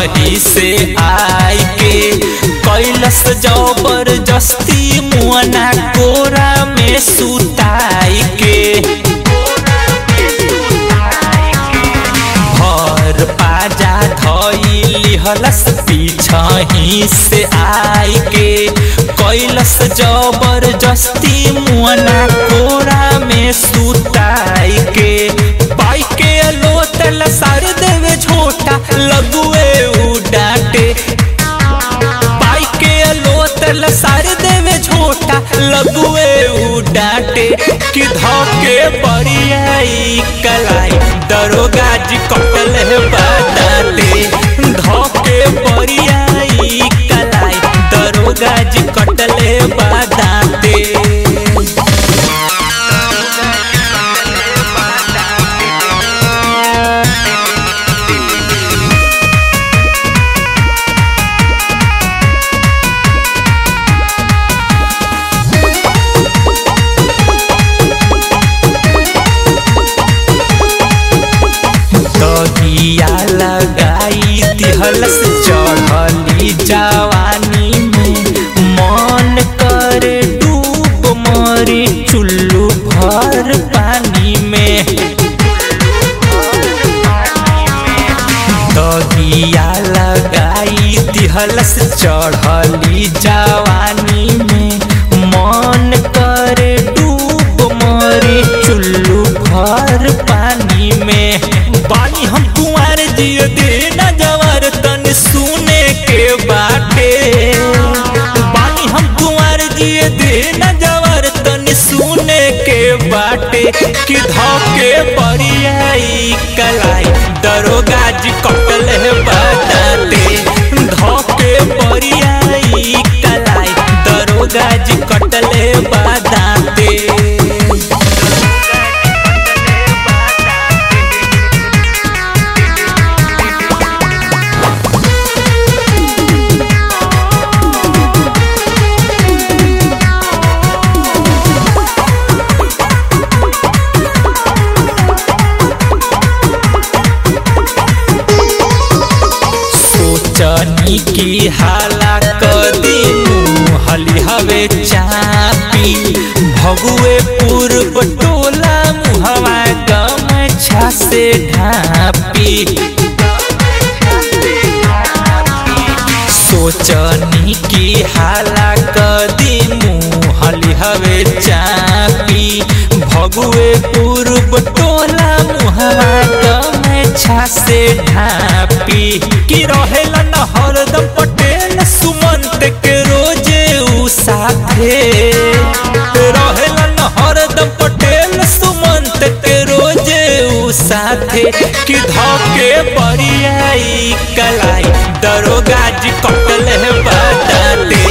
पीछही से आई के कैलस जबरदस्ती मुअना कोरा में सुताई के भर पाजा धइली हलस पीछही से आई के कैलस जबरदस्ती मुअना कोरा में सुताई के पाई के लोतल सार देवे झोटा लगुए उ डांटे पाई के लोतल सार देवे झोटा लगुए उ डांटे कि धके बरियाई कलाई दरोगा जी कटल है बाटाटे धके बरियाई कलाई दरोगा जी कटल है बाटाटे दहिया लगाई दिहलस चढ़ली जवानी में मन कर डूब मरी चुल्लू भर पानी में दहिया लगाई दिहलस चढ़ली जवानी में मन कर डूब मरी चुल्लू भर पानी में बानी हम कुंवर जिय दे न जवर तन सुने के बाटे बानी हम कुंवर जिय दे न जवर तन सुने के बाटे कि धके बरियाई कलाई दरोगा जी कटल है बाटाटे धके बरियाई कलाई दरोगा जी कटल है बाटाटे सोचनी की हाला कदी हली हवे चापी भगुए पूर्व टोला मुहवा गमछा से ढापी सोचनी की हाला कदी मुहली हवे चापी भगुए पूर्व टोला मुहवा गमछा से ढापी कि रहेला न हरदम पटेल सुमंत के रोजे उ साथे रहेला न हरदम पटेल सुमंत के रोजे उ साथे कि धके बरियाई कलाई दरोगा जी कटल है बाटाटे